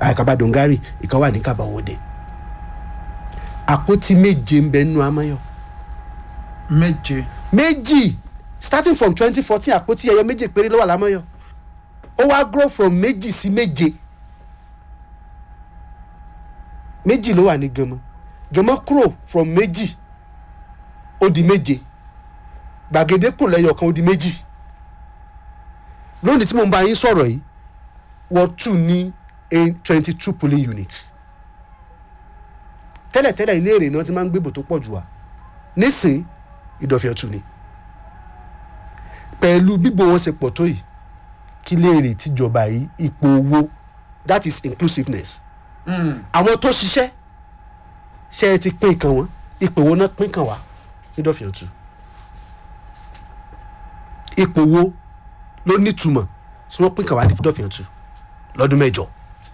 àkàbà dongari ìkan wà ní kàbàwọdẹ àpótí méje ń bẹ nínú amáyọ méje méjì starting from twenty fourteen àpótí ẹyọ méje péré ló wà lámọ́yọ̀ ó wá grow from méjì sí méje méjì ló wà ní gànmọ́ gànmọ́ kúrò from méjì ó di méje gbàgede kúrò lẹ́yọ̀ kan ó di méjì lónìí tí mo ń bá yín sọ̀rọ̀ yìí wọ́n tún ní twenty two polling unit tẹ́lẹ̀tẹ́lẹ̀ ilé èrè náà ti máa ń gbébò tó pọ̀ jù wá nísìn ìdọ̀fẹ́ ọ̀tún ni pẹ̀lú bíbo wọn ṣe pọ̀ tó yìí kí léèrè tíjọba yìí ipò owó that is inclusiveness àwọn tó ṣiṣẹ́ ṣe é ti pín kan wọn ipò owó náà pín kan wá nídọ̀fẹ́ ọ̀tún ipò owó ló nítumọ̀ tí wọ́n pín kan wá nídọ̀fẹ́ ọ̀tún lọ́dún mẹ́jọ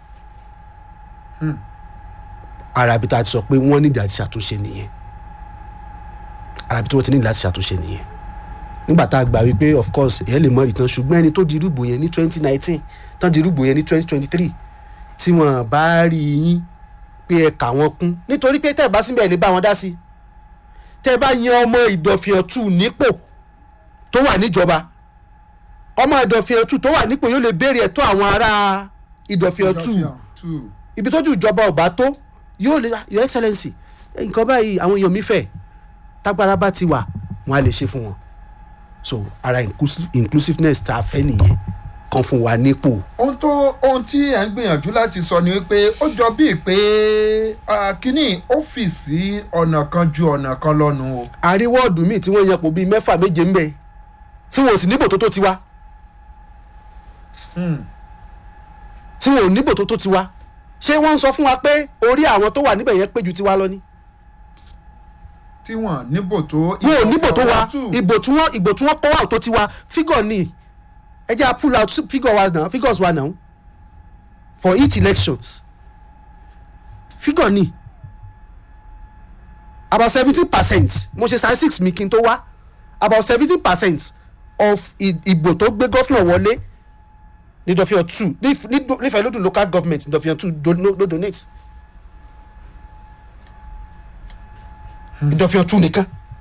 arabi tá a ti sọ pé wọ́n nídìí àti ṣàtúnṣe nìyẹn arabi tí wọ́n ti nídìí láti ṣàtúnṣe nìyẹn nígbà tá a gbà wípé of course èyàn lè mọ ìtàn ṣùgbọ́n ẹni tó di irúgbò yẹn ní twenty nineteen tán di irúgbò yẹn ní twenty twenty three tí wọ́n bá rí yín pé ẹ kà wọ́n kún nítorí pé tẹ́ ẹ bá síbẹ̀ ẹ lè bá wọn dá sí tẹ́ ẹ bá yan ọmọ ìdọ̀fẹ́ ọ̀tún nípò tó wà níjọba ọmọ ìdọ̀fẹ́ ọ̀tún tó wà nípò yóò lè béèrè ẹ̀tọ́ àwọn ará ìdọ̀fẹ́ ọ̀tún ibi tójú ìjọba ọba tó yóò lè your excellency nǹkan báyìí àwọn èèyàn mi fẹ́ tágbára bá ti wà wọn á lè ṣe fún wọn so ara inclusive, inclusiveness tá a fẹ́ nìyẹn kan fún wa nípò. ohun tó ohun tí ẹ̀ ń gbìyànjú láti sọ ni pé ó jọ bíi pé kínní ọ́fíìsì ọ̀nà kan ju ọ̀nà kan lọ́nu o. àríwọ́ọ̀dù míì tí wọ́n yan pò bíi mẹ́fà méje ń bẹ tí wọn ò sì níbò tó tó tiwa tí wọn ò níbò tó tó tiwa ṣé wọ́n ń sọ fún wa pé orí àwọn tó wà níbẹ̀ yẹn pé ju tiwa lọ ni. tí wọn níbò tó. wọn ò níbò tó wa ìbò tí wọn ìbò tí wọn kọ́ wà tó tiwa figure ni ẹ jẹ́ à pull out figure wa now figures wa now for each elections figure ni about seventeen percent mo ṣe statistics mi kí n tó wá about seventeen percent of ìbò tó gbé gọ́fìnà wọlé ní dọ̀fíà two nífẹ̀ẹ́ lódùn local government ní dọ̀fíà two ló donate ìdọ̀fíà two nìkan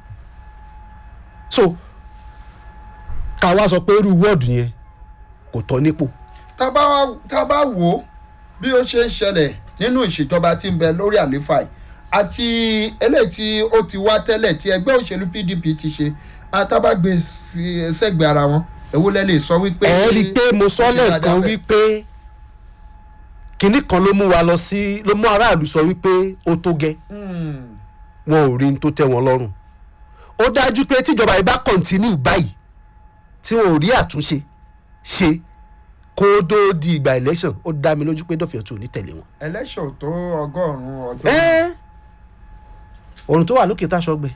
so ká wá sọ pé irú wọ́ọ̀dù yẹn kò tọ́ nípò. tá a bá wò ó bí ó ṣe ń ṣẹlẹ̀ nínú ìṣèjọba tí ń bẹ lórí àlééfà yìí àti eléyìí tí ó ti wá tẹ́lẹ̀ tí ẹgbẹ́ òṣèlú pdp ti ṣe àtàbàgbé sẹ́gbẹ̀ẹ́ ara wọn èwo lẹ lè sọ wípé. ẹ rí i pé mo sọ lẹ́ẹ̀kan wípé kinní kan ló mú wa lọ sí ló mú aráàlú sọ wípé ó tó gẹ́ wọn ò rí n tó tẹ́ wọn lọ́rùn ó dájú pé tíjọba yìí bá kọ̀ǹtínú báyìí tí wọn ò rí àtúnṣe ṣe kó tó di ìgbà election ó dá mi lójú pé dọ̀fẹ́ tó ní tẹ̀lé wọn. election tó ọgọ́rùn-ún ọjọ́. ẹ òrùn tó wà lókè tá a sọgbẹ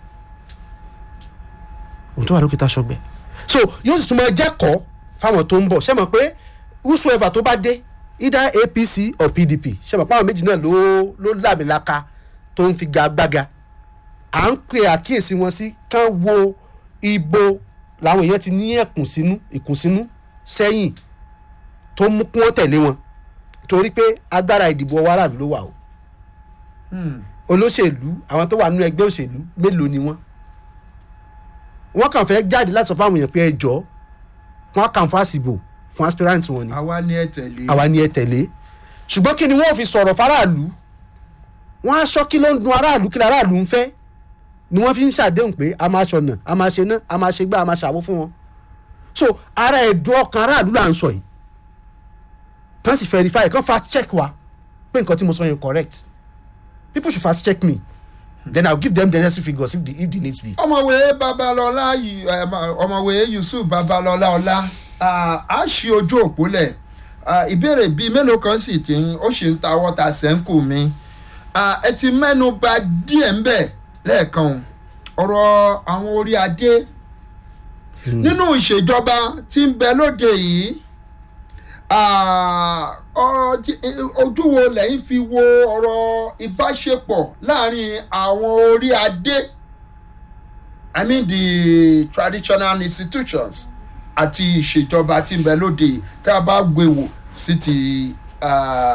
òrùn tó wà lókè tá a sọgbẹ so yóò sì tún máa jẹ́kọ̀ọ́ fáwọn tó ń bọ̀ ṣé mọ̀ pé whosoever tó bá dé either apc or pdp ṣé mọ̀ pé àwọn méjì náà ló ló làmìlaka tó ń fi gagbága à ń pè àkíyèsí wọn sí kán wo ibo làwọn èèyàn ti ní ẹ̀kùnsínú ìkùnsínú sẹ́yìn tó mú kí wọ́n tẹ̀lé wọn torí pé agbára ìdìbò ọwọ́ aráàlú ló wà o olóṣèlú àwọn tó wà nínú ẹgbẹ́ òṣèlú mélòó ni wọ́n wọ́n kàn fẹ́ jáde láti sọ fún àwọn èèyàn pé ẹ jọ wọ́n kàn fún àsìbò fún aspirant wọn ni àwa ni ẹ tẹ̀lé. àwa ni ẹ tẹ̀lé ṣùgbọ́n kí ni wọ́n fi sọ̀rọ̀ faraàlú wọ́n á sọ kí ló ń dun aráàlú kí aráàlú ń fẹ́ ni wọ́n fi ń ṣàdéhùn pé a máa ṣọ̀nà a máa ṣe ná a máa ṣe gbá a máa ṣàwó fún wọn so ara ẹ̀dùn ọkàn aráàlú là ń sọ yìí kàn sì verify kàn fast check wa pé nǹkan tí mo sọ yẹn correct people should fast check me then i will give them the necessary figures if the if the needs be. ọmọwé babalọlá ọmọwé yusuf babalọlá ọlá a ṣí ojú òpó lẹ̀ ìbéèrè bíi mélòó kan sì ti ń ó sì ń ta wọ́ta sẹ́ńkù mi ẹ ti mẹ́nu bà díẹ̀ ń bẹ̀ lẹ́ẹ̀kan ọ̀rọ̀ àwọn orí adé nínú ìṣèjọba tí ń bẹ lóde yìí ojú wo lẹ́yìn fi wo ọ̀rọ̀ ìbáṣepọ̀ láàrin àwọn orí adé i mean the traditional institutions àti ìṣèjọba tí ń bẹ lóde yìí tá a bá gbé wò sí ti